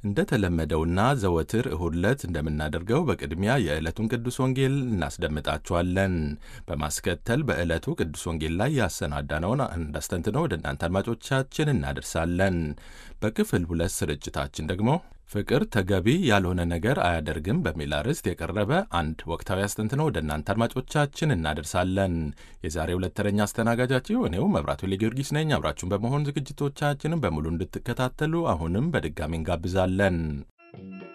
እንደተለመደውና ዘወትር እሁድ ዕለት እንደምናደርገው በቅድሚያ የዕለቱን ቅዱስ ወንጌል እናስደምጣችኋለን። በማስከተል በዕለቱ ቅዱስ ወንጌል ላይ ያሰናዳነውን እንዳስተንትነው ወደ እናንተ አድማጮቻችን እናደርሳለን። በክፍል ሁለት ስርጭታችን ደግሞ ፍቅር ተገቢ ያልሆነ ነገር አያደርግም በሚል አርዕስት የቀረበ አንድ ወቅታዊ አስተንትኖ ወደ እናንተ አድማጮቻችን እናደርሳለን። የዛሬ ሁለት ተረኛ አስተናጋጃችሁ እኔው መብራቱ ጊዮርጊስ ነኝ። አብራችሁን በመሆን ዝግጅቶቻችንን በሙሉ እንድትከታተሉ አሁንም በድጋሚ እንጋብዛለን።